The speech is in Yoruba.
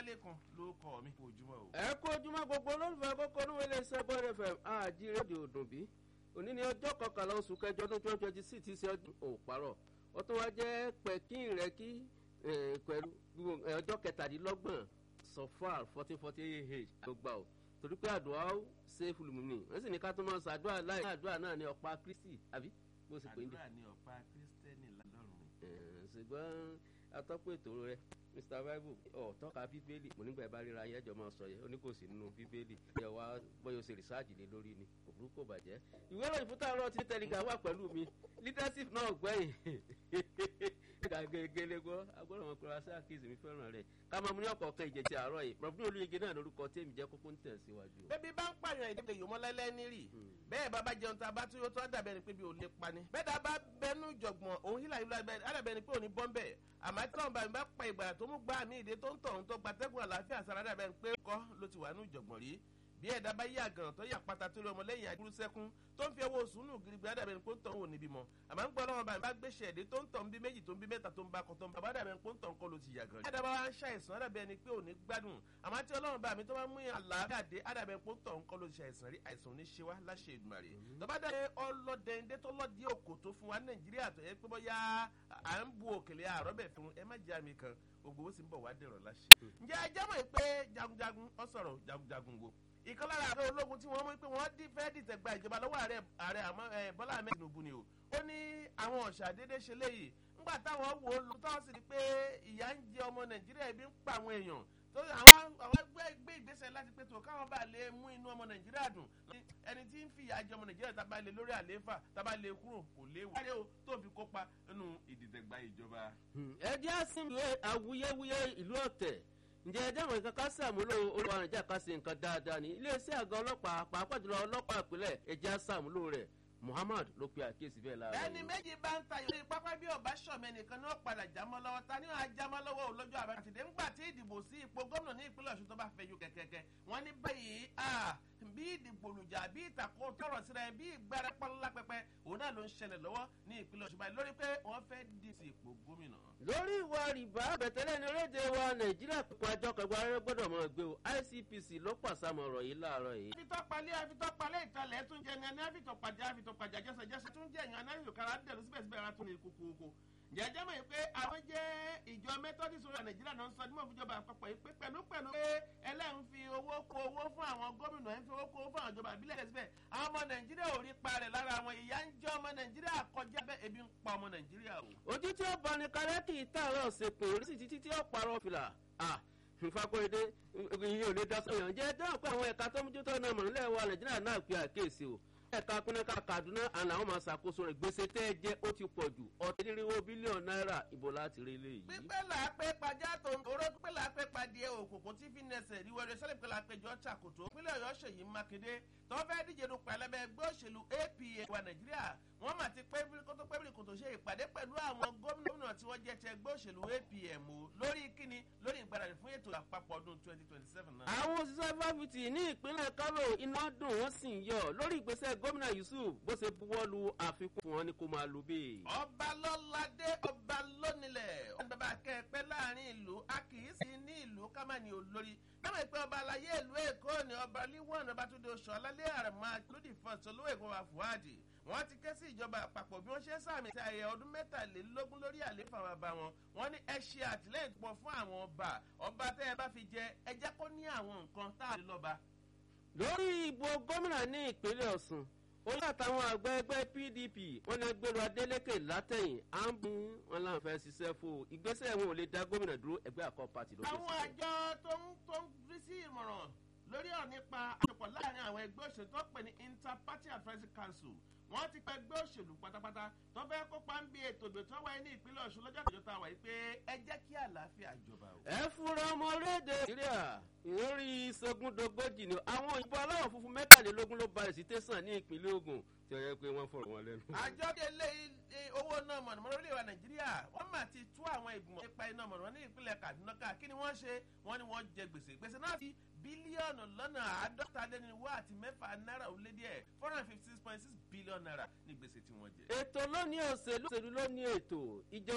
ọlálẹ́kan ló kọ́ mi kó ojúmọ́ o. ẹ kú ojúmọ́ gbogbo olólùfẹ́ kókó oníwèlé sẹ́bọ̀n fm àjí rédíò òdùnbí òní ni ọjọ́ kọkànlá oṣù kẹjọ ọdún twenty twenty six ti ṣe ọdún òparọ̀ ó tún wá jẹ́ pẹ̀kín rẹ̀ kí pẹ̀lú ọjọ́ kẹtàdínlọ́gbọ̀n sọfar fourteen forty eight ló gbà ó torí pé àdúrà ó ṣe fúlùmùnì wọ́n sì ní ká tó máa ṣàdúrà láì àdúrà náà ní ọ̀pá kristi àbí bó sì pé ń dé. àdúrà ní ọ̀pá kírísítẹ́nì lọ́rùn. ṣùgbọ́n atọ́pọ̀ ètò rẹ mr bible ọ̀ tọ́ka bíbélì mo nígbà bá ríra ayé ẹjọ́ máa sọ yẹ ó ní kò sí nínú bíbélì ẹ wá bóyá o ṣe rìsáàjì lé lórí ni kò burú kò bàjẹ́ ìwé ìròyìn fún táwọn ọtí tẹlifà wà pẹ̀lú mi leadership náà gbẹ̀yìn gàgẹ́gẹ́lẹ́ gbọ́ agbọ́dọ̀ wọn kura sí àkíyèsí mi fẹ́ràn rẹ̀ ká máa mú ní ọ̀kọ̀ọ̀kan ìjẹ̀tì àárọ̀ yìí rọ̀bí olóyege náà lórúkọ tèmi jẹ́ kókó ń tẹ̀síwájú. bébí bá ń pààyàn ìdíje yòmọ́lẹ́lẹ́ nírì bẹ́ẹ̀ bá bá jẹun tá a bá tún yóò tó àdàbẹ̀ ni pé bí o lè pa ni. bẹ́ẹ̀ dá bá bẹnu jọ̀gbọ̀n òun hílà hílà àdàbẹ̀ ni pé òní bọ́m̀bẹ̀ àmọ́ tí wọ́n bá mi bá pa ìgbà tó mú gbá mi ìdè tó ń tọ̀hún tó gbatẹ́gùn àlàáfíà sára àdàbẹ̀ ni pé kọ́ ló ti wà ní ìjọ̀gbọ̀n rí bí ẹ̀dá bá yí àgàn tó yà pátá tó rí ọmọ lẹ́yìn àdúró sẹ́kún tó ń fi owó sùnù gírígbé àdàbẹ̀ ní pọ́ńtọ̀ òun níbí mọ́ àmọ́ ń gbọ́ lọ́wọ́ bá mi bá gbé ṣẹ̀dé tó ń tọ̀ ń bí méjì tó ń bí mẹ́ta tó ń bá kọ́ tó ń bá àdàbẹ̀ ní pọ́ńtọ̀ ńkọ́ ló ti yàgàn rí. àdàbà wa ń ṣàìsàn àdàbẹ̀ ni pé òní gbádùn àmọ́ tí ọlọ́run bá mi tó bá mú àlàáfíà dé àdàbẹ̀ ní pọ́ńtọ̀ ńkọ́ ló ti ṣàìsàn rí àìsàn ní ṣe wá láṣẹ ìdùmarè. tọ́ba dá ọlọ́dẹ̀ndé tó lọ́dí òkò tó fún wa nàìjíríà tó yẹ pé bóyá à ń bu òkèlè àrọ́bẹ̀ fún ẹ má jẹ́ àmì kan gbogbo ó sì ń bọ̀ wá dẹ̀rọ̀ láṣẹ. ǹjẹ́ ẹ jẹ́ mọ̀ pé jagunjagun ọ sọ̀rọ̀ jagunjagun wo ìkan lára àwọn ológun tí wọ́n mú pé wọ́n dín fẹ́ẹ́ dìtẹ̀ gba ìjọba lọ́wọ́ ààrẹ ààrẹ àmọ́ bọ́lá ahmed tinubu ni o ó ní àwọn ọ̀sà déédéé ṣe léyìí ńgbà táwọn wò ó lọ táwọn sì rí pé ìyá ń jẹ ọmọ nàìjíríà ibi ń pa àwọn èèyàn tó àwọn àwọn gbé ìgbésẹ̀ láti pé tó káwọn bá lè mú inú ọmọ nàìjíríà dùn ẹni tí ń fìyà jẹ ọmọ nàìjíríà tábà lè lórí àlééfà tábà lè kúrò kò léwu. wáyé o tó fi kópa nínú ìdìtẹ̀gbà ìjọba. ẹ jẹ́ àsìnwé awuyewuye ìlú ọ̀tẹ̀ ǹjẹ́ ẹ jẹ́wọ̀n nǹkan ká sàmúlò olùwà nàìjíríà ká ṣe nǹkan dáadáa ní iléeṣẹ́ àgọ́ ọlọ́pàá pàápàá jùlọ ọlọ́pàá ìpínlẹ̀ ẹ̀jẹ̀ sàmúlò rẹ̀ muhammad ló pe àkíyèsí bẹ́ẹ̀ lára ẹni méjì bá ń ta ìlú pápá bí ọba sọmọ ẹnìkan ní wọn padà jámọ́ lọ́wọ́ ta ni wọn á jámọ́ lọ́wọ́ olójú àbátìdé ńgbà tí ìdìbò sí ipò gómìnà ní ìpínlẹ̀ ọ̀ṣun tó bá fẹ́ yú kẹ̀kẹ́kẹ́ wọn ní báyìí bí ìdìbò olùjà bí ìtàkùn tọrọ síra ẹ bí ìgbára pọnlá pẹpẹ òun náà ló ń ṣẹlẹ̀ lọ́wọ́ ní ìpínlẹ̀ ọ̀ṣun báyìí lórí pé wọ́n fẹ́ dì sí ipò gómìnà. lórí ìwà rìbá bẹ̀tẹ̀lẹ̀ ní orílẹ̀-èdè wa nàìjíríà pípa àjọ kẹgbẹ́ arẹ́ gbọ́dọ̀ mọ̀ gbé o icpc ló pàṣàmọ̀ ọ̀rọ̀ yìí láàárọ̀ yìí. àfitọ́palẹ̀ àfitọ́palẹ̀ ìtàlẹ̀ tún jẹ ní àfitọ́pàjà àfitọ́pàjà jẹ́sẹ̀jẹ́sẹ̀ tún jẹ́ èèyàn anáyò kára dẹ̀rù síbẹ̀síbẹ̀ ara tún ní kókókó jẹjẹ mọ̀ pé àwọn jẹ́ ìjọ methodist orí nàìjíríà náà ń sọ nímọ̀ fúnjọba àpapọ̀ yìí pé pẹ̀lú pẹ̀lú pé ẹlẹ́rìn fi owó kó owó fún àwọn gómìnà ẹ̀ ń fi owó kó owó fún àwọn ìjọba àbílẹ̀ síbẹ̀ àwọn ọmọ nàìjíríà ò rí parẹ̀ lára àwọn ìyá ń jẹ́ ọmọ nàìjíríà kọjá bẹ́ẹ̀ ebi ń pa ọmọ nàìjíríà o. ojú tí ó bọ ní kárẹ́kì tààrọ̀ ṣèpè orí sì títí tí ó parọ́ fìlà nfakorede ìyẹn ò lè dá sọyàn jẹ́ dáhùn pé àwọn ẹ̀ka tó ń mójútó náà mọ̀ nílẹ̀ wa nàìjíríà náà pe àkíyèsí o ẹ̀ka pínlẹ̀ka kaduna àná àwọn máa ṣàkóso rẹ̀ gbèsè tẹ́ ẹ jẹ́ ó ti pọ̀ jù ọ̀tẹ́dínríwó bílíọ̀nù náírà ìbò láti rí ilé yìí. pípẹ́ là á pé pàjá tó ń toró pípẹ́ là á pé padìẹ òkòkò tí fi nẹsẹ̀ rí wẹ́rẹ́ sẹ́lẹ̀ pípẹ́ là á pé jọ ṣàkóso pínlẹ̀ ọ̀yọ́ ṣèyí mákindé tó fẹ́ díje dupò ẹlẹ́bẹ̀ ẹgbẹ́ òṣèlú apa wa nàìjíríà wọ́n mà ti pé kótó pébìrì kòtò ṣe ìpàdé pẹ̀lú àwọn gómìnà tí wọ́n jẹ́ ti ẹgbẹ́ òṣèlú apm o lórí kíni lórí ìgbàdàdì fún ètò àpapọ̀ ọdún twenty twenty seven náà. àwọn òṣìṣẹ́ fáfitì ní ìpínlẹ̀ kánò iná dùn wọ́n sì ń yọ lórí ìgbésẹ̀ gómìnà yusuf bó ṣe buwọ́ lu àfikún fún wọn ni kó máa lu bẹ́ẹ̀. ọba lọ́ládé ọba lónìlẹ̀ ọba bàbá kẹ́ẹ̀pẹ́ láàrin ìlú a kì í sí ní ìlú kámánì olórí báwọn ìpè ọba alayé ìlú èkó ni ọba líwọ̀n ọba tó de oṣù alálẹ́ àrẹ̀mọ́ lódì fọ́ọ̀tì olówó èkó wa fúwádì wọ́n ti ké sí ìjọba àpapọ̀ bí wọ́n ṣe sàmì sí ayẹyẹ ọdún mẹ́tàlélógún lórí àléfà bàbá wọn wọ́n ní ẹ ṣe àtìlẹ́yìn pọ̀ fún àwọn ọba ọba tẹ́ ẹ bá fi jẹ ẹ jẹ́ kó ní àwọn nǹkan tá a lè lọ́ba. lórí ìbò gómìnà ní ìpínlẹ̀ ọ̀sùn olú àtàwọn àgbẹ̀ ẹgbẹ́ pdp wọn ní agbèrò adélèké látẹ̀yìn à ń bú wọn láwọn fẹ́ ṣiṣẹ́ fún o ìgbésẹ̀ wọn ò lè dá gómìnà dúró ẹgbẹ́ àkọ́ pàtì ló àwọn àjọ tó ń tó ń rí sí ìmọ̀ràn lórí ọ̀ nípa àjọpọ̀ láàrin àwọn ẹgbẹ́ òṣèlú tó pè ní interparty advisory council wọ́n ti pẹ́ gbé òṣèlú pátápátá tó fẹ́ kópa ń bí ètò ìdò tó wáyé ní ìpínlẹ̀ ọ̀ṣun lọ́jọ́ àtijọ́ tá a wáyé pé ẹ jẹ́ kí àlàáfíà jọba o. ẹ fúnra ọmọ orílẹ̀-èdè nàìjíríà ìrírí sógúndógójì ni àwọn òyìnbó aláwọ̀ funfun mẹ́tàlélógún ló balẹ̀ sí tẹ̀sán ní ìpínlẹ̀ ogun tí ó yẹ pé wọ́n fọ̀rọ̀ wọn lẹ́nu. àjọ ilé owó náà mọ̀nàmọ́ná orílẹ̀-èdè nàìjíríà wọ́n mà ti tú àwọn ìgbìmọ̀ nípa iná mọ̀nàmọ́ná ní ìpínlẹ̀ kaduna ká kí ni wọ́n ṣe wọ́n ní wọ́n jẹ gbèsè gbèsè náà ti bílíọ̀nù lọ́nà àádọ́ta lẹ́niwó àti mẹ́fà náírà ó lé díẹ̀ four hundred fifty six point six billion naira ní gbèsè tí wọ́n jẹ. ètò lónìí òṣèlú òṣèlú lónìí ètò ìjọ